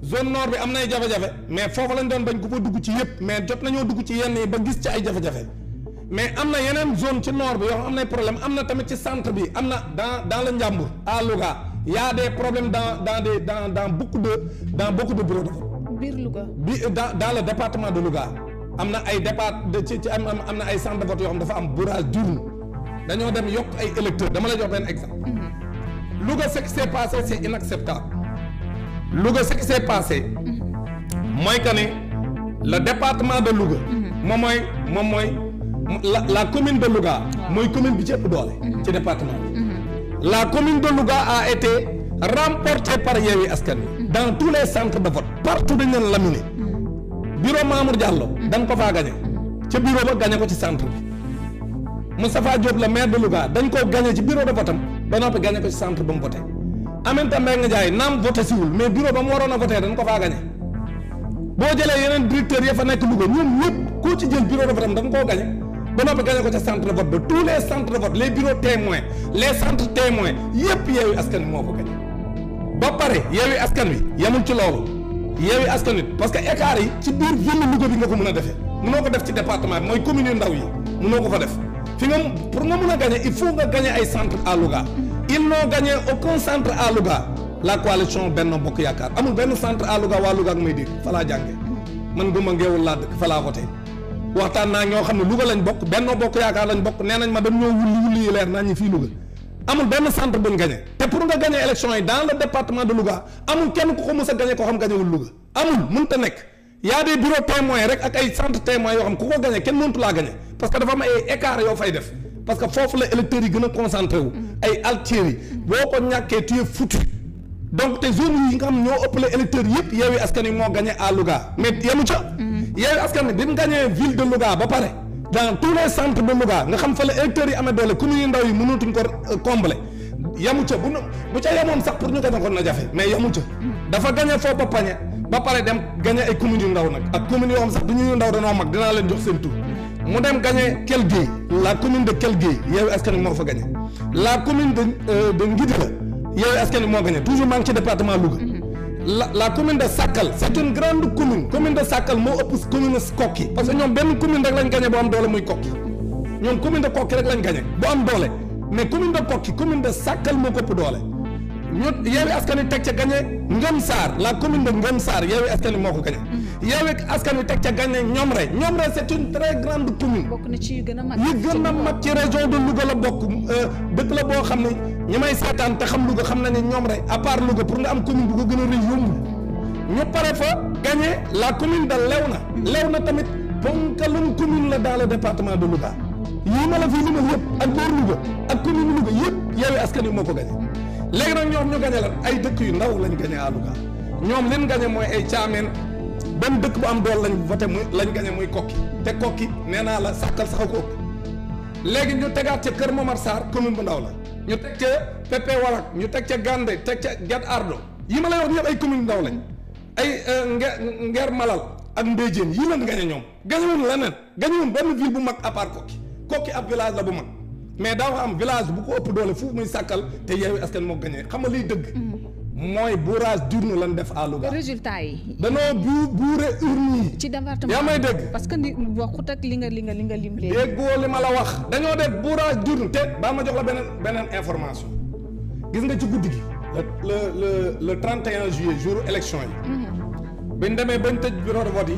zone nord bi am nay jafe-jafe mais foofu lañ doon bañ ku fa dugg ci yëpp mais jot nañoo dugg ci yenn yi ba gis ci ay jafe-jafe mais am na yeneen zone ci nord bi yoo xam am nay problème am na tamit ci centre bi am na dans dans le Njàmbur à Louga y a des problèmes dans dans des dans dans beaucoup de dans beaucoup de bureaux de vote biir Louga. bi dans dans le département de Louga am na ay départ de ci ci am am na ay centre de vote yoo xam dafa am bourrage d'urne dañoo dem yokk ay électeurs dama la jox benn exemple. Louga ce qui s'est passé c'est inacceptable Louga ce qui s'est passé mooy que ne le département de Louga. moom mooy moom mooy la la commune de Louga. mooy commune bi ci ëpp doole. ci département bi. la commune de Louga a été remportée par Yewwi Askan Wi. dans tous les centres de vote partout dañ leen laminé. bureau Mamour Diallo. dañ ko faa gagné. ca bureau ba gagné ko ci centre bi. Moustapha Diop le maire de Louga dañ koo gagné ci bureau de vote am ba noppi gagné ko ci centre ba mu voté. Aminata Mbengue Ndiaye naam voté siwul mais bureau ba mu waroon a voté dañ ko faa gagné. boo jëlee yeneen directeurs ya fa nekk Louga ñoom ñëpp koo ci jël bureau de vote am dañ koo gagné. ba noppi gagné ko ca centre de vote ba tous les centres de vote les bureaux témoins les centres témoins yëpp Yewwi Askan Wi moo ko gagné. ba pare Yewwi Askan Wi yemul ci loolu Yewwi Askan Wi parce que écart yi ci biir ville Louga bi nga ko mën a defee mënoo ko def ci département bi mooy commune yu ndaw yi mënoo ko fa def fi nga pour nga mën a gagné il faut nga gagné ay centre à Louga ils n'ont gagné aucun centre à Louga la coalition Benno Bokk Yaakaar amul benn centre à Louga waa Louga ak may dégg fa laa jàngee man guma ngeewul laa dëkk fa laa voté waxtaan naa ñoo xam ne Louga lañ bokk Benno Bokk Yaakaar lañ bokk nee nañ ma dañ ñoo wulli wulli yi leer naa ñu fii Louga amul benn centre buñ gagné te pour nga gagné élection yi dans le département de Louga amul kenn ku ko mës a gagné koo xam gagné wul Louga amul mënta nekk y a des bureaux témoins rek ak ay centre témoins yoo xam ku ko gagné kenn mëntu laa gagné parce que dafa am ay écart yoo fay def parce que foofu la électeurs yi gën a concentré wu ay altiers yi boo ko ñàkkee tu es foutu donc te zone yi nga xam ñoo ëppale électeurs yëpp Yewwi Askan Wi moo gagné à Louga mais yemu ca Yewwi Askan Wi bi mu gagné ville de Louga ba pare dans tous les centres de Louga nga xam fa la électeurs yi amee doole communes yu ndaw yi mënatuñ ko combler yamu ca bu bu ca yemoon sax pour ñu gagné ko na jafe mais yamu ca dafa gagné foofu ba pañe ba pare dem gagné ay communes yu ndaw nag ak communes yoo xam sax du ñu ndaw danoo mag dinaa leen jox seen tur mu dem gagné Kell Gueye la commune de Kell Gueye Yewwi Askan Wi moo fa gagné la commune de de Ngidila Yewwi Askan Wi moo gagné toujours maa ngi ci département Louga la la commune de Sakal c' est une grande commune commune de Sakal moo ëpp commune Kokki parce que ñoom benn commune rek lañ gagné bu am doole muy Kokki ñoom commune de Kokki rek lañ gagné bu am doole mais commune de Kokki commune de Sakal moo ko ëpp doole ñu Yewwi Askan Wi teg ca gagné Ngom Sarr la commune de Ngom Sarr Yewwi Askan Wi moo ko gagné Yewwi Askan Wi teg ca gagné Ñomre Ñomre c' est une très grande commune bokk na ci yu gën a mag. yi gën a mag ci région de Louga la bokk dëkk la boo xam ne ñi may seetaan te xam Louga xam na ne ñoom rek à part Louga pour nga am commune bu ko gën a rëy yombul ñu pare fa gagné la commune de Léona Léona tamit ponkalum commune la dans le département de Louga yii ma la fi limal yëpp ak boor Louga ak commune Louga yëpp Yewwi Askan Wi moo ko gagné léegi nag ñoom ñu gagné la ay dëkk yu ndaw lañ gagné à Louga ñoom leen gagné mooy ay caameen benn dëkk bu am dool lañ voté muy lañ gagné muy kokki te kokki nee naa la sàkkal sax ko ëpp léegi ñu tegaat ca Kër Momar Sarr commune bu ndaw la ñu teg ca Pepe Walak ñu teg ca Gande teg ca Guet Ardo yi ma lay wax yëpp ay commune ndaw lañ ay nge Ngeer Malal ak Mbéjéen yii lañ gagné ñoom gagné wuñ leneen gagné wuñ benn ville bu mag à part kokki kokki ab village la bu mag mais daa am village bu ko ëpp doole foofu muy sàkkal te Yewwi Askan moo gagné xam nga liy dëgg mooy bourrage d'urne lañ def à Louga. résultat yi. danoo bu buure urne yi. ci département yaa may dégg. parce que ni waxut ak li nga li nga li nga lim léegi. déggoo li ma la wax. dañoo def bourrage d'urne te baa ma jox la beneen beneen information gis nga ci guddi gi. le le le 31 juillet jour élection yi. biñ demee bañ tëj bureau de vote yi.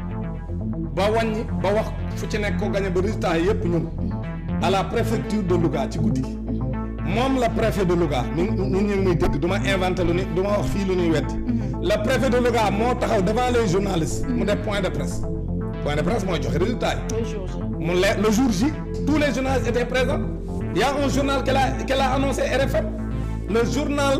ba wàññi ba wax fu ci nekk ko gagné ba résultat yi yëpp ñun. à la préfecture de Louga ci guddi gi. moom la préfet de Louga ñun ñun ñu ngi muy dégg du ma inventé lu ni du ma wax fii lu ñuy weddi le préfet de Louga moo taxaw devant les journalistes mu def point de presse point de presse mooy joxe résultat yi mu leer le jour J tous les journalistes étaient présents il y a un journal qu'elle a qu'elle a annoncé RFM le journal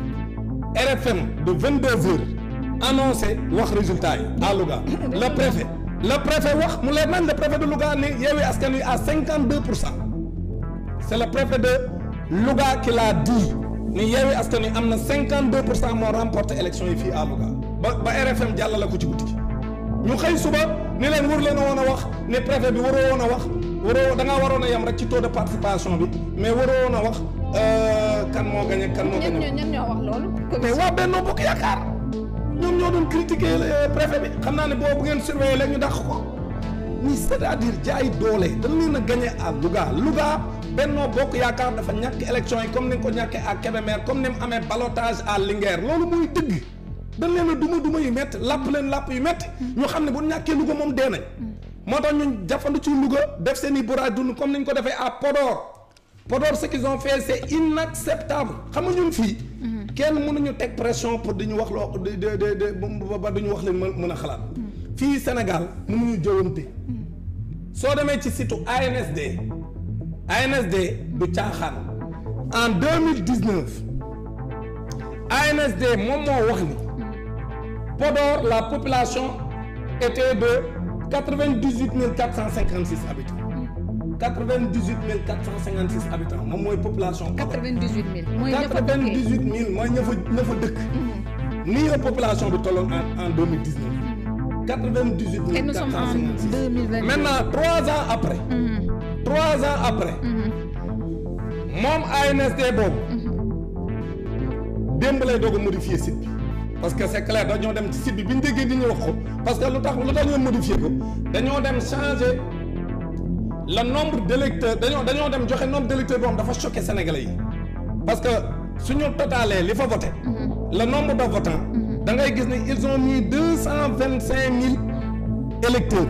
RFM de 22 heures annoncé wax résultat yi à Louga le préfet le préfet wax mu leer nañ le préfet de Louga ni Yewwi Askan Wi à 52 pour cent c'est le préfet de Louga qui l'a dit ni Yewwi Askan Wi am na 52 pour cent moo remporté élection yi fii à Louga ba ba RFM jàllale ko ci guddi gi ñu xëy suba ni leen war leen a woon a wax ne préfet bi waroo woon a wax waroo da ngaa waroon a yem rek ci taux de participation bi mais waroo woon a wax kan moo gagné kan moo gagné. ñan ñoo wax loolu. mais waa Benno Bokk Yaakaar ñoom ñoo doon critiquer préfet bi xam naa ne boobu bu ngeen surveiller léegi ñu dàq ko ni c'est-à-dire jaay doole dañ leen a gagné à Louga Louga Benno Bokk Yaakaar dafa ñàkk élection yi comme ni nga ko ñàkkee à Kébémer comme ni mu amee ballottage à Linguère loolu muy dëgg dañ leen a duma duma yu métti làpp leen làpp yu métti ñu xam ne bu ñàkkee Louga moom dee nañ moo tax ñun jafandu ci Louga def seen i bourrage dund comme ni ñu ko defee à Podor Podor ce qu'ils ont fait c'est inacceptable xam nga ñun fii kenn mënuñu teg pression pour di ñu wax loo de de de ba duñu wax leen mën a xalaat fii Sénégal mënuñu jëwante soo demee ci site ANSD ANSD du caaxaan en deux mille dix neuf ANSD moom moo wax ni Podor la population était de quatre vingt dix huit mille quatre cent cinquante six habitants quatre vingt dix huit mille quatre cent cinquante six habitants moom mooy population. quatre vingt dix huit mille mooy ña fa quatre vingt dix huit mille mooy ña fa ña fa dëkk. nii la population bi tolloon en en deux mille dix neuf. quatre vingt dix huit Et mille nous quatre sommes cent en cinquante six. 2022. maintenant trois ans après. trois ans après. moom ANSD boobu. démb lay doog a modifier site bi. parce que c'est clair dañoo dem ci site bi bi ñu déggee di ñu wax ko parce que lu tax lu tax ñu modifier ko dañoo dem changer le nombre d'électeurs dañoo dañoo dem joxe nombre d'électeurs boo xam dafa choqué sénégalais yi parce que suñu totalee li fa voté le nombre de votants da ngay gis ne ils ont mis deux cent vingt cinq mille électeurs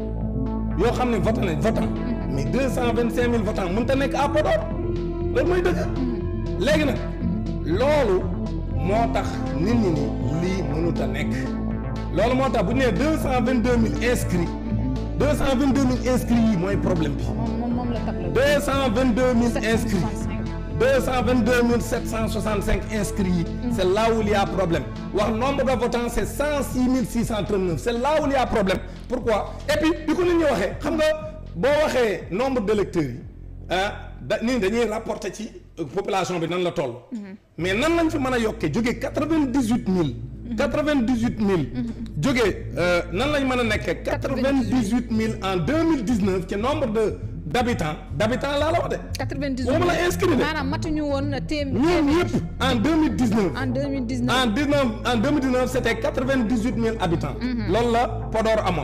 yoo xam ne voté nañ votant mais deux cent vingt cinq mille votants mënut a nekk à Podor loolu mooy dëgg léegi nag loolu moo tax nit ñi ni lii mënut a nekk loolu moo tax bu ñu nee deux cent vingt deux mille inscrits deux cent vingt deux mille inscrits yi mooy problème bi moom moom moom la tableau. deux cent vingt deux mille inscrits 765. deux cent vingt deux mille sept cent soixante cinq inscrits yi c' est là où il y a problème wax nombre de votants c' est cent six mille six cent trente neuf c' est là où il y a problème pourquoi et puis bi ko nit ñi waxee xam nga boo waxee nombre d' électeurs yi ah da nii dañuy rapporter ci euh, population bi nan la toll mais nan lañ fi mën a yokkee jógee quatre vingt dix huit mille quatre vingt dix huit mille jógee euh, nan lañ mën a nekkee quatre vingt dix huit mille en deux mille dix neuf ci nombre de d' habitants d' habitants laa la wax de 98 moom la inscrit de maanaam matuñu woon téeméer. ñoom ñëpp en deux mille dix neuf en 2019. en dix neuf en deux mille dix neuf c' était quatre vingt dix huit mille habitants. loolu la Podor amoon.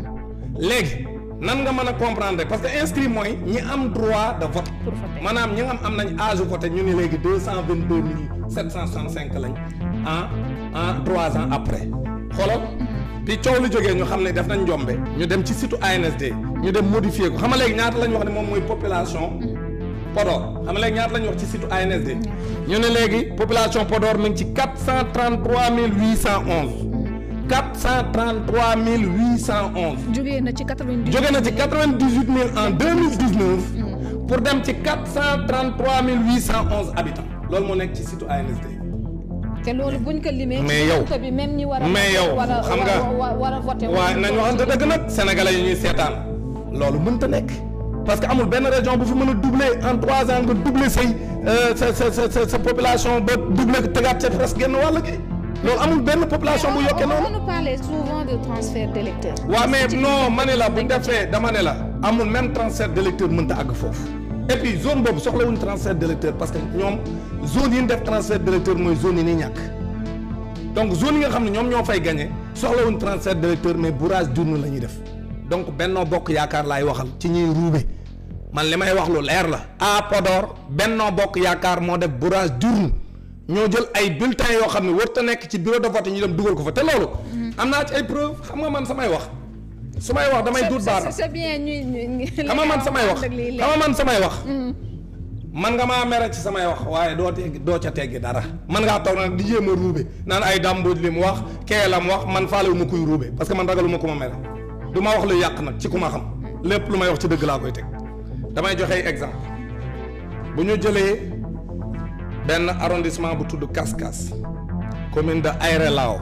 léegi nan nga mën a comprendre parce que inscrit mooy ñi am droit de vote. Pour voter. maanaam ñi nga am am nañ âge voté ñu ni léegi deux cent vingt deux mille sept cent soixante cinq lañ en en trois ans après xoolal bi coow lu jógee ñu xam ne def nañ njombe ñu dem ci site ANSD ñu dem modifier ko xam nga léegi ñaata lañ wax ne moom mooy population Podor xam nga léegi ñaata lañ wax ci site ANSD ñu ne léegi population Podor mi ngi ci quatre cent trente trois mille huit cent onze quatre cent trente trois mille huit cent onze jógee na ci 98. jóge na ci quatre vingt dix huit mille en deux mille dix neuf pour dem ci quatre cent trente trois mille huit cent onze habitants loolu moo nekk ci site ANSD te loolu buñ ko limee. Mais yow- ci bi même ñi war a. mais yow war a xam nga- war a war a voté. waaye nañ waxante dëgg nag sénégalais yi ñuy seetaan loolu mënta nekk parce que amul benn région bu fi mën a doubler en trois ans nga doubler say euh, sa sa sa sa sa population ba doubler ko tegaat ca presque genn wàll gi loolu amul benn population bu yokkee noonu. on nous parlait souvent de transfert d'électeurs. waaw mais Ci- non ma ne la bu defee dama ne la amul même transfert d'électeur mënta àgg foofu et puis zone boobu soxlawuñ transfert d'électeur parce que ñoom zone yi ñu def transfert d'électeur mooy zone yi ni ñàkk donc zone yi nga xam ne ñoom ñoo fay gagné soxlawuñ transfert d'électeur mais bourrage d'urne la ñuy def donc Benno Bokk Yaakaar laay waxal ci ñuy ruube man li may wax lu leer la à Podor Benno Bokk Yaakaar moo def bourrage d'urne ñoo jël ay bulletins yoo xam ne warut a nekk ci bureau de vote yi ñu dem dugal ko fa te loolu am naa ci ay preuve xam nga man samay wax su may wax damay duut baaraam c'est bien ñuy ñuy. xam nga man samay wax xam nga man samay wax man nga maa mere ci samay wax waaye doo teggi doo ca teggi dara man ngaa toog nag di jéem a ruube naan ay dàmbooj li mu wax kee la mu wax man faalewu ma kuy ruube parce que man ragalu ma ku ma mere du ma wax lu yàq nag ci ku ma xam lépp lu may wax ci dëgg laa koy teg damay joxe ay exemple bu ñu jëlee benn arrondissement bu tudd Kaskas commune de Aéré Lao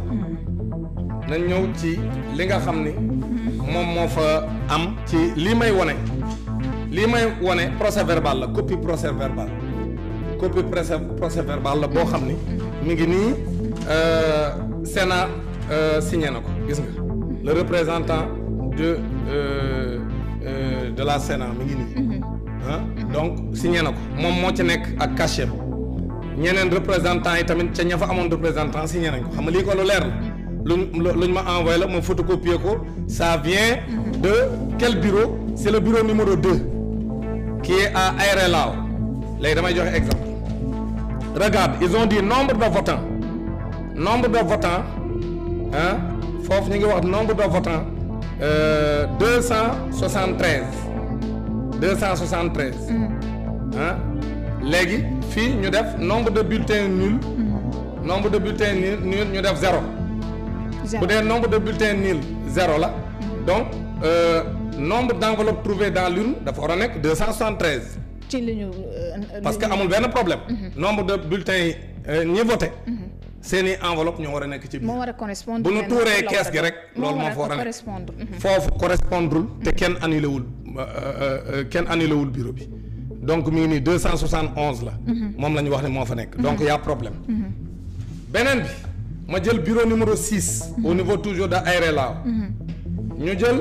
nañ ñëw ci li nga xam ni moom moo fa am ci lii may wone lii may wone procès verbal la copie procès verbal copie procès procès verbal la boo xam ni mi ngi nii euh, Sénat euh, signé na ko gis nga le représentant de euh, euh, de la Sénat mi ngi nii ah donc signé na ko moom moo ci nekk ak cachet ñeneen représentant yi tamit ca ña fa amoon représentant signé nañ ko xam nga lii ko lu leer la luñ luñ ma envoyé la ma photocopier ko ça vient de quel bureau c'est le bureau numéro 2 qui est à Aéré Lao léegi damay joxe exemple regarde ils ont dit nombre de votants nombre de votants ah foofu ñu ngi wax nombre de votants deux cent soixante treize deux cent soixante treize ah léegi fii ñu def nombre de bulletins nuls nombre de bulletins nuls nuls ñu def zéro bu dee nombre de bulletins nuls zéro la donc euh, nombre d'enveloppes trouvées dans l'urne dafa war a nekk deux cent soixante treize ci li ñu. parce que amul benn problème nombre de bulletins yi ñi voté seeni enveloppe ñoo war a nekk ci biir moo war a correspondre. bu nu tuuree kees gi rek loolu moo fa war a nekk correspondre. foofu correspondrul te kenn annulé wul kenn annulé wul bureau bi donc mi ngi nii deux cent soixante onze la moom la ñu wax ne moo fa nekk donc y a problème beneen bi ma jël bureau numéro six au niveau toujours de Aéré Lao ñu jël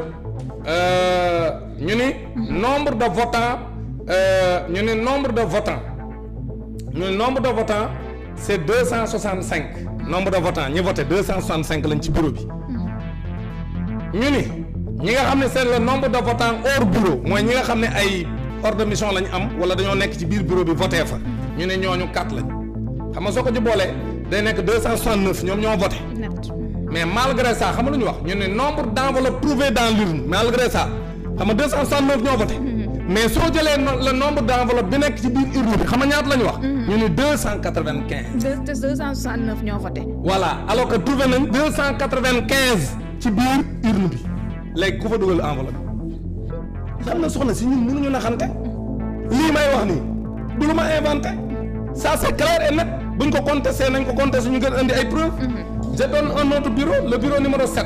ñu ni nombre de votants ñu ni nombre de votants ñu ni nombre de votants c'est deux cent soixante cinq nombre de votants ñi voté deux cent soixante cinq lañ ci bureau bi ñu ni ñi nga xam ne c'est le nombre de votants hors bureau mooy ñi nga xam ne ay ordre de mission lañ am wala dañoo nekk ci biir bureau bi voté fa ñu ne ñooñu quatre lañ xam nga soo ko ci boolee day nekk deux cent soixante neuf ñoom ñoo voté net. mais malgré ça xam nga lu ñu wax ñu ne nombre d'enveloppes trouvées dans l'urne malgré ça xam nga deux cent soixante neuf ñoo voté mais soo jëlee no- le nombre d'enveloppes bi nekk ci biir urne bi xam nga ñaata la ñu wax ñu ne deux cent quatre vingt quinze deux deux deux cent soixante neuf ñoo voté. voilà alors que trouvé nañ deux cent quatre vingt quinze ci biir urne bi léegi ku fa dugal enveloppe xam na soxna si ñun mënuñu naxante lii may wax nii du lu ma inventé ça c'est clair et net buñ ko contesté nañ ko contesté ñu gën indi ay preuves je donne un autre bureau le bureau numéro 7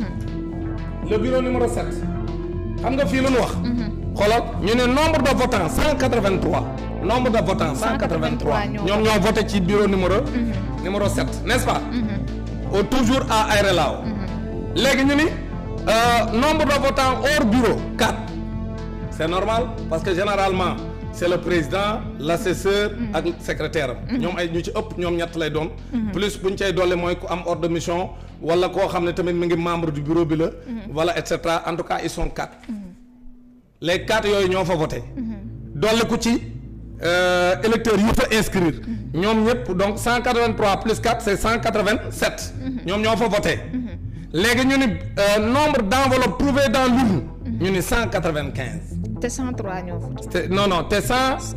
le bureau numéro 7 xam nga fii lu ñu wax xoolal ñu ne nombre de votants 183 nombre de votants 183 ñoom ñoo voté ci bureau numéro numéro 7 n'est-ce pas au toujours à Aéré Lao léegi ñu ni euh, nombre de votants hors bureau 4 c'est normal parce que généralement c'est le président l'assesseur ak secrétaire am ñoom ay ñu ci ëpp ñoom ñett lay doon plus bu ñu cay dolli mooy ku am ordre de mission wala koo xam ne tamit mi ngi membre du bureau bi la voilà et cetera en tout cas ils sont quatre les quatre yooyu ñoo fa voté dolli ku ci euh, électeurs yi fa inscrire ñoom ñëpp donc 183 plus 4 c'est 187 ñoom ñoo fa voté léegi ñu ni euh, nombre d'enveloppes trouvées dans l'urne ñu ni 195 te 103 ñoo voté. te non non te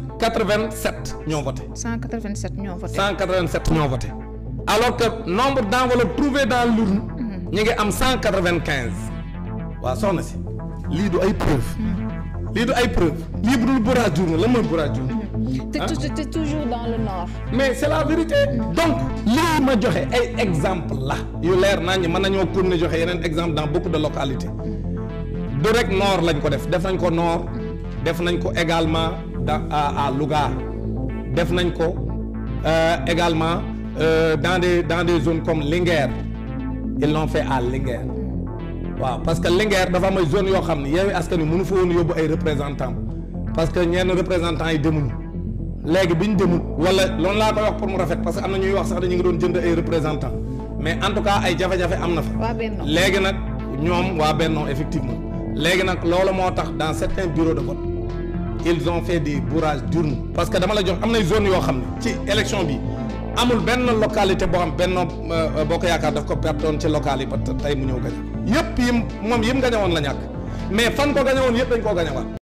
187 ñoo voté 187 ñoo voté. 187 ñoo voté alors que nombre d'enveloppes trouvées dans l'urne ñu ngi am 195 waaw soxna si lii du ay preuve lii du ay preuve lii bu dul bourrage d'urne lan mooy bourrage d'urne te tou- te toujours dans le nord. mais c'est la vérité donc lii ma joxe ay exemple la yu leer naa ñi mën nañoo continuer joxe yeneen exemple dans beaucoup de localités du rek nord lañ ko def def nañ ko nord def nañ ko également dans à à Louga def nañ ko euh, également euh, dans des dans des zones comme Linguère ils l'ont fait à Linguère waaw parce que Linguère dafa am ay zones yoo xam ne Yewwi Askan Wi mënu fa woon yóbbu ay représentants parce que ñenn représentants yi demuñu léegi bi ñu demul wala loolu laa koy wax pour mu rafet parce que am na ñuy wax sax dañu ngi doon jënd ay représentants mais en tout cas ay jafe-jafe am na fa. waa Benno. léegi nag ñoom waa Benno effectivement léegi nag loolu moo tax dans certains bureaux de vote ils ont fait des bourrages d'urne parce que dama la jox am nay zones yoo xam ne ci élection bi amul benn localité boo xam Benno euh, Bokk Yaakaar daf ko pertoon ci local yi ba tey mu ñëw gañe yëpp yim moom yim gañe woon la ñàkk mais fan ko gañe woon yëpp dañ koo gañe waat